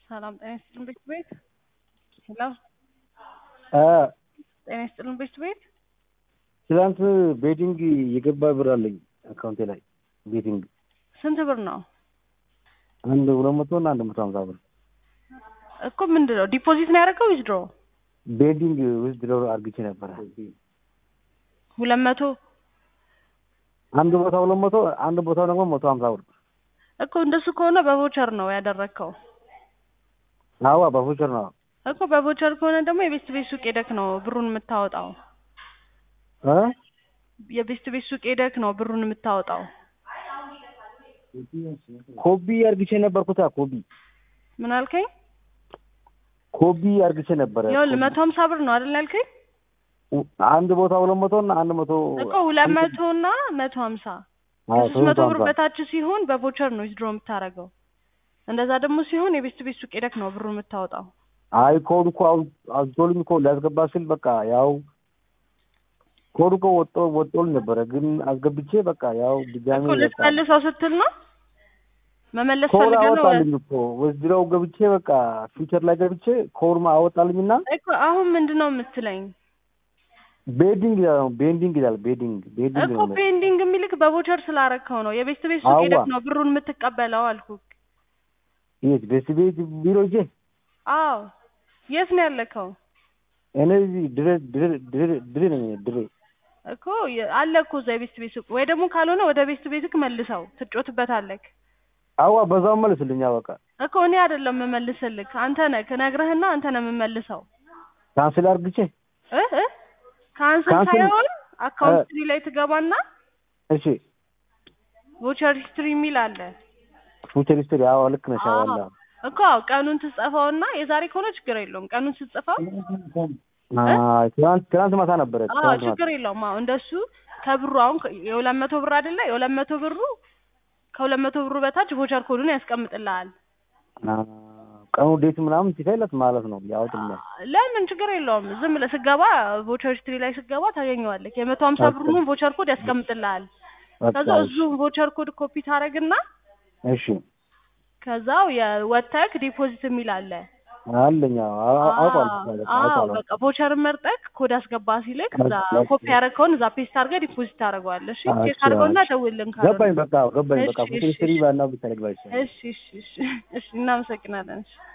ሰላም ጤና ይስጥልን ቤት ቤት ሄሎ ጤና ይስጥልን ቤት ቤት ትናንት ቤቲንግ የገባ ብር አለኝ አካውንቴ ላይ ቤቲንግ ስንት ብር ነው አንድ ሁለት መቶ እና አንድ መቶ ሀምሳ ብር እኮ ምንድን ነው ዲፖዚት ነው ያደረገው ዊዝድሮ ቤቲንግ ውስጥ ድሮ አርግቼ ነበረ ሁለት መቶ አንድ ቦታ ሁለት መቶ አንድ ቦታ ደግሞ መቶ ሀምሳ ብር እኮ እንደሱ ከሆነ በቮቸር ነው ያደረግከው አዋ በፉቸር ነው እኮ በቮቸር ከሆነ ደግሞ የቤስት ቤት ሱቅ ሄደክ ነው ብሩን የምታወጣው እ የቤስት ቤት ሱቅ ሄደክ ነው ብሩን የምታወጣው ኮቢ አርግቼ ነበርኩታ ኮቢ ምን አልከኝ ኮቢ አርግቼ ነበረ ይኸውልህ መቶ ሀምሳ ብር ነው አይደል ያልከኝ አንድ ቦታ ሁለት መቶ እና አንድ መቶ እኮ ሁለት መቶ እና መቶ ሀምሳ አዎ፣ ከሶስት መቶ ብር ሀምሳ። በታች ሲሆን በቮቸር ነው ዊዝድሮ የምታደርገው እንደዛ ደግሞ ሲሆን የቤስት ቤት ሱቅ ሄደክ ነው ብሩ የምታወጣው አይ ኮድ እኮ አው- አውጥቶልኝ እኮ ሊያስገባ ስል በቃ ያው ኮድ እኮ ወጦ ወጦልኝ ነበረ ግን አስገብቼ በቃ ያው ድጋሚ እኮ በቃ ልትመልሰው ስትል ነው መመለስ ኮድ ፈልገህ ነው አወጣልኝ እኮ ወስድረው ገብቼ በቃ ፊቸር ላይ ገብቼ ኮድ ማ አወጣልኝና እኮ አሁን ምንድን ነው የምትለኝ ቤዲንግ ይላል ቤንዲንግ ይላል ቤዲንግ ቤዲንግ እኮ ነው የሚለው። ፔንዲንግ የሚልክ በቮቸር ስላረከው ነው የቤስት ቤት ሱቅ አዋ። ሄደክ ነው ብሩን የምትቀበለው አልኩ የት ቤት ቤት ቢሮ ሂጄ አዎ የት ነው ያለከው እኔ እዚህ ድሬ ድሬ ድሬ ድሬ ነኝ ድሬ እኮ የ- አለ እኮ እዛ የቤስት ቤት ሱቅ ወይ ደግሞ ካልሆነ ወደ ቤስት ቤትክ መልሰው ትጮትበታለክ አዋ በዛው መልስልኛ በቃ እኮ እኔ አይደለም የምመልስልክ አንተ ነህ ነግረህና አንተ ነህ የምመልሰው ካንስል አርግቼ እ እ ካንስል ካንስል- ሳይሆን አካውንት እ- ሂስትሪ ላይ ትገባና እሺ ቮቸር ሂስትሪ የሚል አለ ፊቸር ሂስትሪ አዎ ልክ ነሽ አዎ አለ እኮ አዎ ቀኑን ትጽፈውና የዛሬ ከሆነ ችግር የለውም ቀኑን ስትጽፈው አይ ትናንት ትናንት ማታ ነበረ አዎ ትናንት ማታ ችግር የለውም አዎ እንደሱ ከብሩ አሁን ከ- የሁለት መቶ ብር አይደለ የሁለት መቶ ብሩ ከሁለት መቶ ብሩ በታች ቮቸር ኮዱን ያስቀምጥልሃል አ፣ ቀኑ ዴት ምናምን ሲፈለት ማለት ነው ያወጥልኛል ለምን ችግር የለውም ዝም ብለህ ስገባ ቮቸር ሂስትሪ ላይ ስገባ ታገኘዋለህ የመቶ ሀምሳ ኦኬ። ብሩን ቮቸር ኮድ ያስቀምጥልሃል በቃ ከዛ እሱ ቮቸር ኮድ ኮፒ ታደርግና እሺ ከዛው የወተክ ዲፖዚት የሚል አለ አለኛ አውቋል አዎ አውቋል በቃ ቮቸርን መርጠክ ኮድ አስገባ ሲልክ እዛ ኦኬ። ኮፒ ያደረግከውን እዛ ፔስት አድርገህ ዲፖዚት ታደርገዋለህ እሺ እሺ፣ ቼክ አድርገውና እሺ። ደውልልን ካለ ገባኝ በቃ ገባኝ በቃ እሺ፣ ፊቸር እሺ፣ ሂስትሪ ባና ብታደርግ ባይሻል እሺ እሺ እሺ እሺ እናመሰግናለን እሺ